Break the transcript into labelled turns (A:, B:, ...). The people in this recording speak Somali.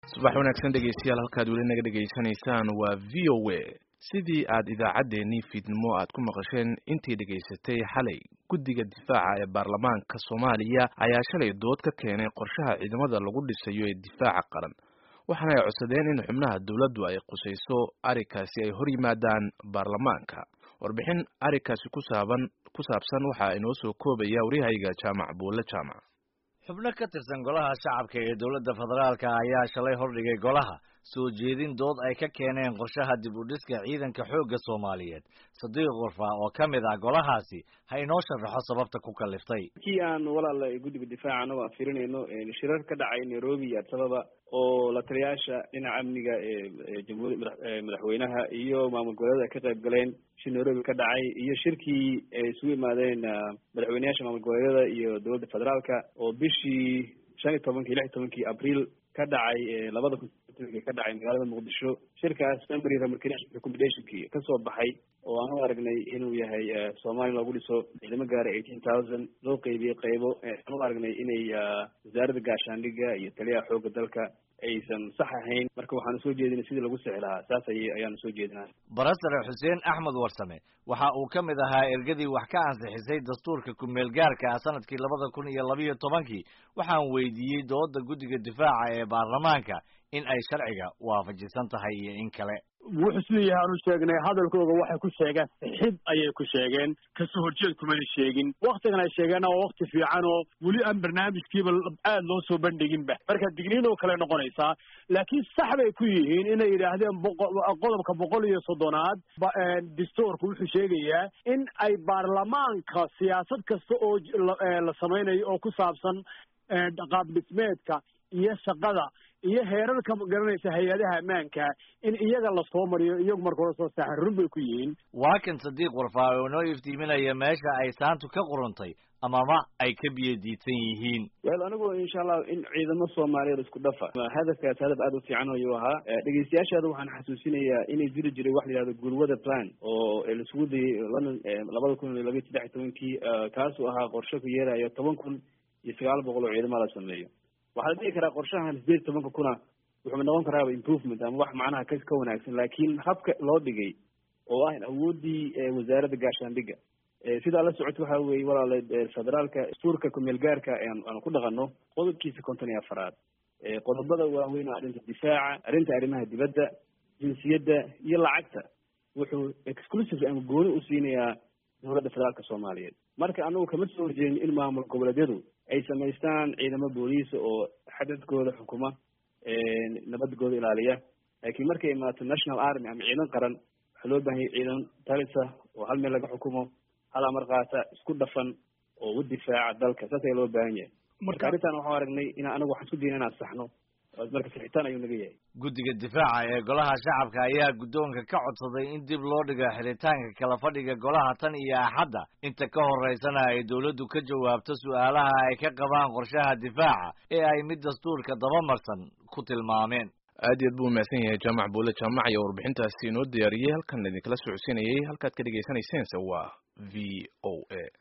A: subax wanaagsan dhegeystayaal halkaad weli naga dhegaysanaysaan waa v o a sidii aad idaacaddeenii fiidnimo aad ku maqasheen intii dhegaysatay xalay guddiga difaaca ee baarlamaanka soomaaliya ayaa shalay dood ka keenay qorshaha ciidamada lagu dhisayo ee difaaca qaran waxaana ay codsadeen in xubnaha dowladdu ay qusayso arrinkaasi ay hor yimaadaan baarlamaanka warbixin arrinkaasi kusaaban ku saabsan waxaa inoo soo koobaya waryahayga jaamac buulle jaamac
B: xubno ka tirsan golaha shacabka ee dowladda federaalka ayaa shalay hordhigay golaha soo jeedin dood ay ka keeneen qorshaha dib u dhiska ciidanka xoogga soomaaliyeed sadiiq warfa oo ka mid ah golahaasi ha inoo sharaxo sababta ku kaliftay
C: kii aan walaala guddiga difaaca anagoo aan firinayno shirar ka dhacay nairobi iyo addisababa oo la taliyaasha dhinaca amniga ee jamhuuri madaxweynaha iyo maamul goboleeda ay ka qayb galeen shir nairobi ka dhacay iyo shirkii ay isugu yimaadeen madaxweyneyaasha maamul goboleedyada iyo dowladda federaalka oo bishii shan iyo tobankii lix iyo tobankii abriil ka dhacay labada kun ka dhacay magaalada muqdisho shirkaas memory recommendationkii kasoo baxay oo aan u aragnay inuu yahay soomaaliya loogu dhiso ciidamo gaara eighteen thousand loo qeybiyey qeybo aan u aragnay inay wasaaradda gaashaandhiga iyo taliyaha xoogga dalka aysan sax ahayn marka waxaanu soo jeedinay sidii lagu sixi lahaa saas ay ayaanu soo jeedinaa
B: barasare xuseen axmed warsame waxa uu ka mid ahaa ergadii wax ka ansixisay dastuurka ku-meel gaarka ah sanadkii labada kun iyo labiyo tobankii waxaan weydiiyey dooda guddiga difaaca ee baarlamaanka in ay sharciga waafajisan tahay iyo in kale
D: wuxuu siduu yahay aanu sheegnay hadalkooga waxay ku sheegeen sixid ayay ku sheegeen kasoo horjeed kumana sheegin waktigan ay sheegeenna waa wakti fiican oo weli aan barnaamijkiiba aada loo soo bandhiginba marka digniin oo kale noqonaysaa laakiin sax bay ku yihiin inay yidhaahdeen qodobka boqol iyo soddonaad dastuurku wuxuu sheegayaa in ay baarlamaanka siyaasad kasta oo la samaynayo oo ku saabsan qaab dhismeedka iyo shaqada iyo heerarka garanaysa hay-adaha ammaanka in iyaga lasoo mariyo iyagu marka hore soo saaxan run bay ku yihiin
B: waa kan sadiiq warfaa oo noo iftiiminaya meesha ay saantu ka quruntay amama ay ka biyo diidsan yihiin
C: wel anigu insha allah in ciidamo soomaaliyeed isku dhafa hadafkaas hadaf aada u fiican ayuu ahaa dhegeystayaashaada waxaan xasuusinayaa inay jiri jiray wax la yihahdo gurwada plan oo laisugu dayay london labada kun iyo labiyo saddex iyo tobankii kaasuu ahaa qorshe ku yeerayo toban kun iyo sagaal boqol oo ciidamo la sameeyo waxaa la dhihi karaa qorshahan sideed iyo tobanka kuna wuxuu noqon karaaba improvement ama wax macnaha ka ka wanaagsan laakiin habka loo dhigay oo ah awooddii wasaaradda gaashaandhiga sidaa la socota waxa weye walaale federaalka dastuurka kumeel gaarka aanu ku dhaqano qodobkiisa konton iyo afaraad qodobada waaweyn oo arrinta difaaca arrinta arrimaha dibadda jinsiyadda iyo lacagta wuxuu exclusive ama gooni u siinayaa dowladda federaalka soomaaliyeed marka anagu kama soo horjeedin in maamul goboleedyadu ay samaystaan ciidamo booliisa oo xadadkooda xukuma nabadgooda ilaaliya laakiin markay imaato national army ama ciidan qaran waxaa loo bahan yahay ciidan talisa oo hal meel laga xukumo hal amar qaata isku dhafan oo u difaaca dalka saas ayaa loo baahan yahay marka arrintan waxaan aragnay in anagu waxaan isku dayna inaan saxno marka sixitaan ayuu naga yahay
B: guddiga difaaca ee golaha shacabka ayaa guddoonka ka codsaday in dib loo dhigo xiritaanka kala fadhiga golaha tan iyo axadda inta ka horeysana ay dowladdu ka jawaabto su-aalaha ay ka qabaan qorshaha difaaca ee ay mid dastuurka dabamarsan ku tilmaameen
A: aad iyo aad buu umahadsan yahay jaamac buule jaamac iyo warbixintaasi inoo diyaariyey halkan idinkala socodsiinayay halkaad ka dhegeysanayseens waa v o a